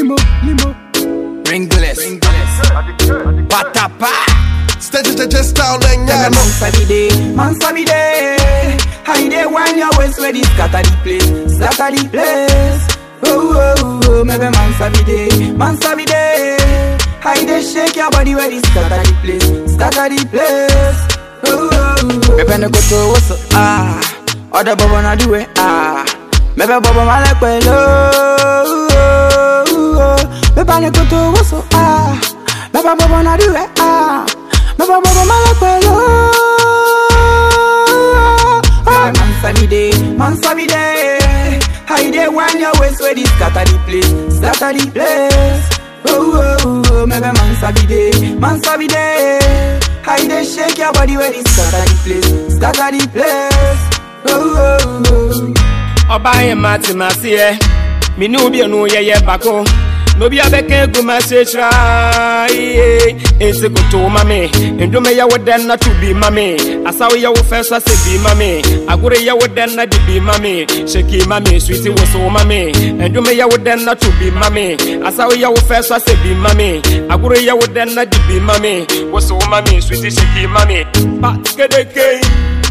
limo, limo. Ringless. Patapa. Steady, steady, style, and Tell yeah, me man sabi day, man sabi day. How you dey when your waist ready scatter the place, scatter the place. Oh oh oh, maybe man sabi day, man sabi day. How you dey shake your body ready scatter the place, scatter the place. Oh oh oh. Maybe no go to what's up, ah. Other bubble na do it ah. Maybe bubble my like well oh. oh, oh. Maybe no go to what's up ah. Maybe bubble na do it ah. Maybe bubble my like well oh. oh. Man sabi day, man sabi day. How you dey when your waist ready scatter the place, scatter the place. Oh oh oh, maybe man sabi day, man sabi day. How you dey shake your body ready scatter the place, scatter the place. Oh oh oh. Ọba yẹn ma ti ma se yẹ, mi ní obi ẹnu yẹyẹ bako. N'obi abẹ́kẹ́ egu ma ṣe ṣra iye. Esi koto ma mi, ndome yẹ wo dẹ́n na tu bi ma mi. Asawo yẹ wo fẹ́ sọ se bi ma mi. Agoro yẹ wo dẹ́n na di bi ma mi. Ṣèkì ma mi, suwiti wo so ma mi. Ndome yẹ wo dẹ́n na tu bi ma mi. Asawo yẹ wo fẹ́ sọ se bi ma mi. Agoro yẹ wo dẹ́n na di bi ma mi. Wo so ma mi, suwiti ṣèkì ma mi. Pa kedeke.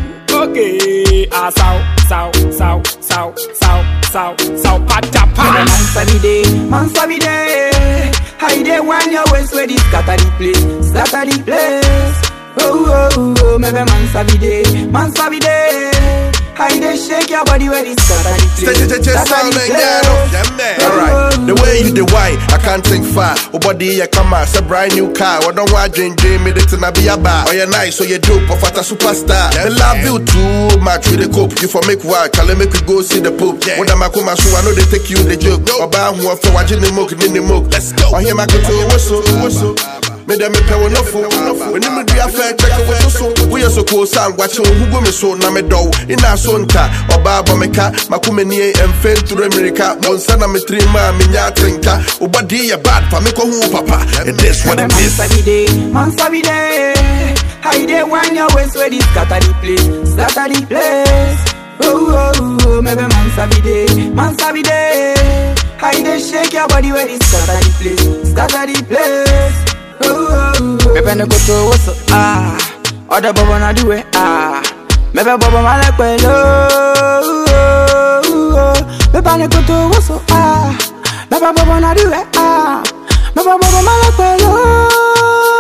Okay, ah, sao, sao, sao, sao, sao, sao, sao, patapa. Man sabi day, man sabi day. How you dey when your waist ready scatter the place, scatter the place. Oh oh oh, maybe man sabi day, man sabi day. How you dey shake your body ready scatter the place, Steady, steady, scatter style, the and yeah, place. yeah, man. Alright, the way you the why, I can't think far. Oh, body, yeah, come on, it's a brand new car. What don't want dream, dream, me, it's a be a bar. Oh, you're nice, so you dope, of a superstar. I love you too much with the cope. You for make work, I'll make we go see the poop. When I'm a come so I know they take you the joke. Oba, who are for watching the mook, in the mook. Let's go. Oh, here, my control, whistle, whistle. Me dem me pɛ wo nofo W'anim du afɛ kyɛkɛ wo so so Woyɛ so koo sa ngwakye wo hugo me so na me dɔw Ina so nka ɔbaa bɔ me ka Mako m'anie ɛmfɛ nturo mmirika Wo nsa na me tiri ma menya atenka Wo bɔde yɛ bad fa me kɔ ho wo papa It is what it Man is sabi day, man sabi day. How you dey when your waist ready scatter the place, scatter the place. Oh oh oh, maybe man sabi day, man sabi day. How you dey shake your body ready scatter the place, scatter the place. Oh oh oh. Maybe no go to what's up ah. Other bubble na do it ah. Maybe bubble my like well oh. oh, oh. Maybe no go to what's up ah. Maybe bubble na do it ah. Maybe bubble my like well oh.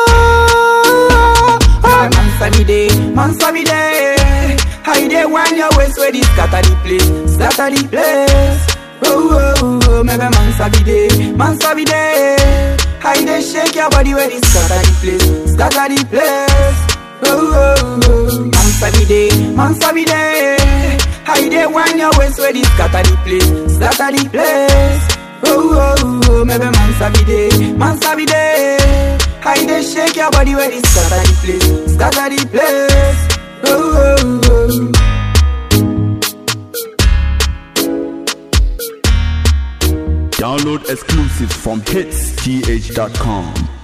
oh. Man sabi day, man sabi day. How you dey when your waist ready scatter the place, scatter the place. Oh oh oh, maybe man sabi day, man sabi day. How you dey shake your body ready scatter the place, scatter the place. Oh oh oh, man sabi day, man sabi day. How you dey when your waist ready scatter the place, scatter the place. Oh oh oh, maybe man sabi day, man sabi day. How you dey shake your body ready scatter the place, scatter the place. Oh oh oh. Download exclusives from hitsgh.com.